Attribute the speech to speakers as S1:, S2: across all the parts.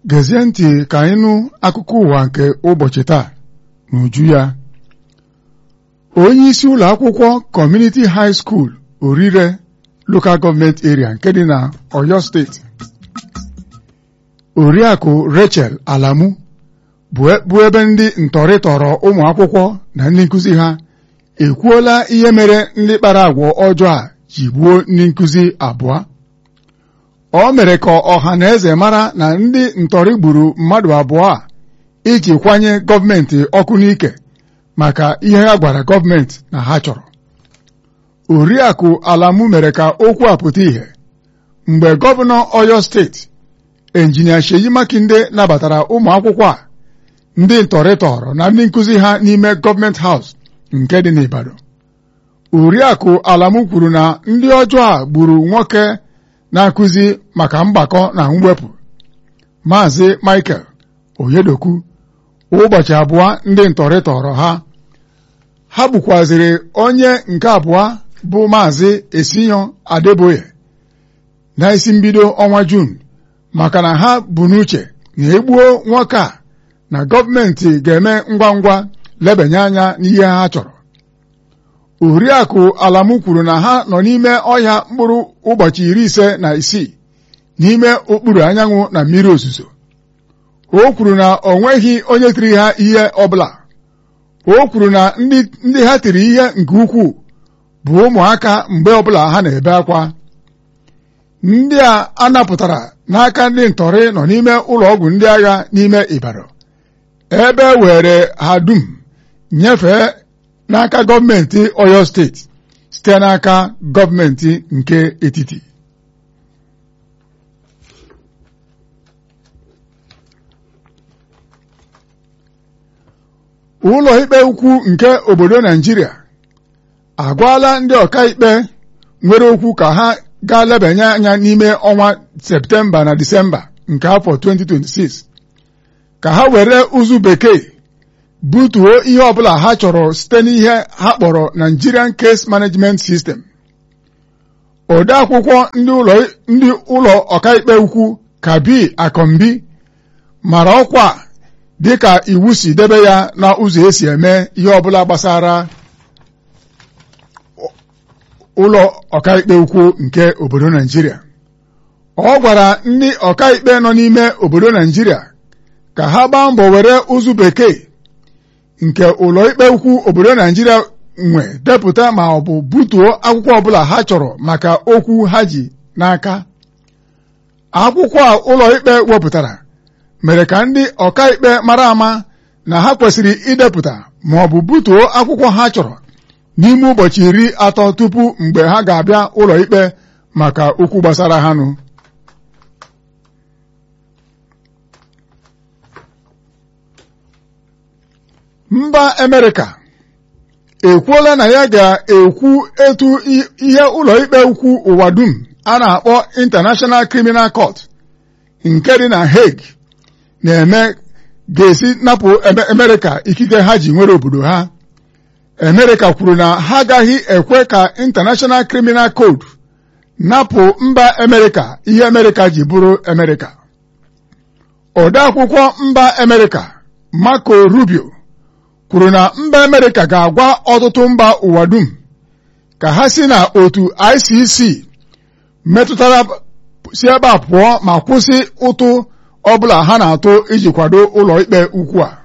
S1: gezie ntị ka anyị nụ akụkọ ụwa nke ụbọchị taa n'uju ya onye isi ụlọ akwụkwọ Community High School Orire Local Government Area nke dị na Oyo steeti Oriakụ Rachel Alamu bụ ebe ndị ntọrị tọrọ ụmụ akwụkwọ na ndị nkụzi ha ekwuola ihe mere ndị kpara agwa ọjọọ a ji gbuo ndị nkụzi abụọ o mere ka ọha na eze mara na ndị ntọrị gburu mmadụ abụọ a iji kwanye gọọmenti ọkụ n'ike maka ihe ha gwara gọọmenti na ha chọrọ oriakụ alamu mere ka okwu a pụta ìhè mgbe gọvanọ Ọyọ steeti injinia Sheyi Makinde nabatara ụmụ akwụkwọ a ndị ntọrị tọrọ na ndị nkụzi ha n'ime gọọmenti haus nke dị n'Ibadan oriakụ alamu kwuru na ndị ọjọọ a gburu nwoke na-akụzi maka mgbakọ na mwepụ Maazị Michael Oyedoku ụbọchị abụọ ndị ntọrị tọrọ ha ha gbukwaziri onye nke abụọ bụ Maazị Esinyo Adeboye na isi mbido ọnwa Juun maka na ha bụ n'uche na egbuo nwoke a na gọọmenti ga-eme ngwa ngwa lebanye anya n'ihe ha chọrọ oriakụ alamu kwuru na ha nọ n'ime ọhịa mkpụrụ ụbọchị iri ise na isii n'ime okpuru anyanwụ na mmiri ozuzo o kwuru na o nweghị onye tiri ha ihe ọbụla o kwuru na ndị ha tiri ihe nke ukwuu bụ ụmụaka mgbe ọbụla ha na-ebe akwa ndị a anapụtara n'aka ndị ntọrị nọ n'ime ụlọ ọgwụ ndị agha n'ime Ibadan ebe were ha dum nyefee n'aka gọọmenti Ọyọ steeti site n'aka gọọmenti nke etiti ụlọ ikpe ukwu nke obodo Naijiria agwala ndị ọkaikpe nwere okwu ka ha gaa lebanye anya n'ime ọnwa Septemba na Disemba nke afọ 2026 ka ha were ụzụ bekee butuo ihe ọbụla ha chọrọ site n'ihe ha kpọrọ Nigerian Case Management System ode akwụkwọ ndị ụlọ ọkaikpe ukwu Kabi Akombi mara ọkwa dịka iwu si debe ya na ụzọ esi eme ihe ọbụla gbasara ụlọ ọkaikpe ukwu nke obodo Naijiria ọ gwara ndị ọkaikpe nọ n'ime obodo Naijiria ka ha gbaa mbọ were ụzụ bekee nke ụlọ ikpe ukwu obodo Naijiria nwe depụta ma ọ bụ butuo akwụkwọ ọbụla ha chọrọ maka okwu ha ji n'aka akwụkwọ a ụlọ ikpe wepụtara mere ka ndị ọkaikpe mara ama na ha kwesịrị idepụta ma ọ bụ butuo akwụkwọ ha chọrọ n'ime ụbọchị iri atọ tupu mgbe ha ga-abịa ụlọ ikpe maka okwu gbasara ha nụ mba Amerịka ekwuola na ya ga-ekwu etu ihe ụlọ ikpe ukwu ụwa dum a na-akpọ International Criminal Court nke dị na Hague na-eme ga-esi napụ Amerịka ikike ha ji nwere obodo ha Amerịka kwuru na ha agaghị ekwe ka International Criminal Code napụ mba Amerịka ihe Amerịka ji bụrụ Amerịka odeakwụkwọ mba Amerịka Marco Rubio kwuru na mba Amerịka ga-agwa ọtụtụ mba ụwa dum ka ha si na otu ICC metụtara si ebe a pụọ ma kwụsị ụtụ ọbụla ha na-atụ iji kwado ụlọ ikpe ukwu a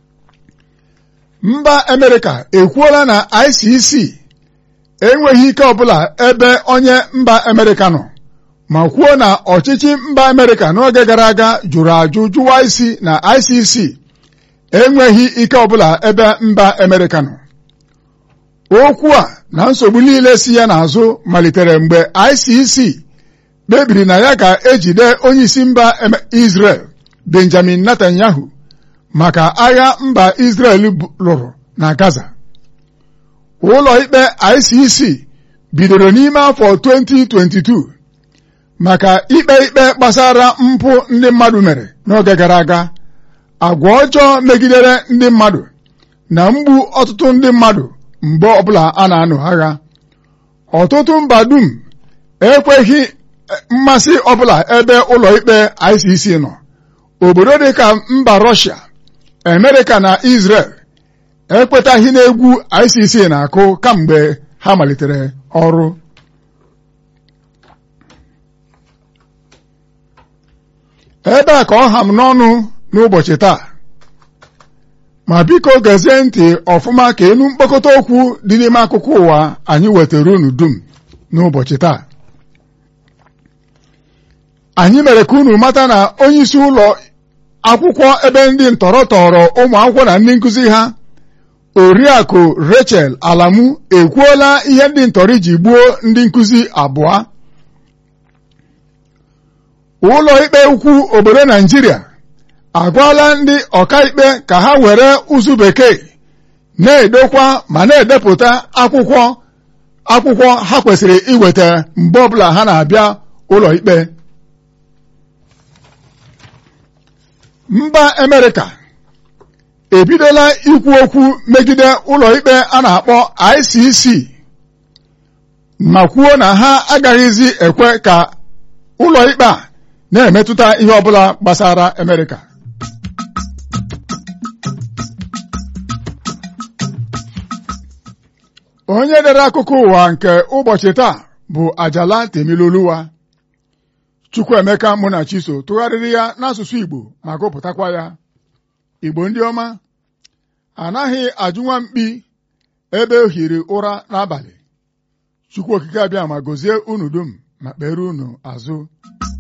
S1: mba Amerịka ekwuola na ICC enweghị ike ọbụla ebe onye mba Amerịka nọ ma kwuo na ọchịchị mba Amerịka n'oge gara aga jụrụ ajụ jụwa isi na ICC enweghị ike ọbụla ebe mba Amerịka nọ okwu a na nsogbu niile si ya n'azụ malitere mgbe ICC kpebiri na ya ga-ejide onyeisi mba Israel Benjamin Netanyahu maka agha mba Israel lụrụ na Gaza ụlọ ikpe ICC bidoro n'ime afọ 2022 maka ikpe ikpe gbasara mpụ ndị mmadụ mere n'oge gara aga agwa ọjọọ megidere ndị mmadụ na mgbu ọtụtụ ndị mmadụ mgbe ọbụla a na-anụ agha ọtụtụ mba dum ekweghị mmasị ọbụla ebe ụlọ ikpe ICC nọ obodo dịka mba Rọshia Amerịka na Israel ekwetaghị n'egwu ICC na-akụ kamgbe ha malitere ọrụ ebe a ka ọ ha m n'ọnụ n'ụbọchị taa ma biko gezie ntị ọfụma ka enu mkpokọta okwu dị n'ime akụkọ ụwa anyị wetara unu dum n'ụbọchị taa anyị mere ka unu mata na onyeisi ụlọ akwụkwọ ebe ndị ntọrọ tọrọ ụmụ akwụkwọ na ndị nkụzi ha oriakụ Rachel Alamu ekwuola ihe ndị ntọrọ ji gbuo ndị nkụzi abụọ ụlọ ikpe ukwu obodo Naijiria agwala ndị ọkaikpe ka ha were ụzụ bekee na-edokwa ma na-edepụta akwụkwọ akwụkwọ ha kwesịrị iweta mgbe ọbụla ha na-abịa ụlọ ikpe mba Amerịka ebidola ikwu okwu megide ụlọ ikpe a na-akpọ ICC ma kwuo na ha agaghịzi ekwe ka ụlọ ikpe a na-emetụta ihe ọbụla gbasara Amerịka onye dere akụkọ ụwa nke ụbọchị taa bụ Ajala Temiloluwa Chukwuemeka Munachiso tụgharịrị ya n'asụsụ Igbo ma gụpụtakwa ya Igbo ndị ọma anaghị ajụnwa mkpi ebe o hiri ụra n'abalị Chukwu okike abịa ma gozie unu dum ma kpere unu azụ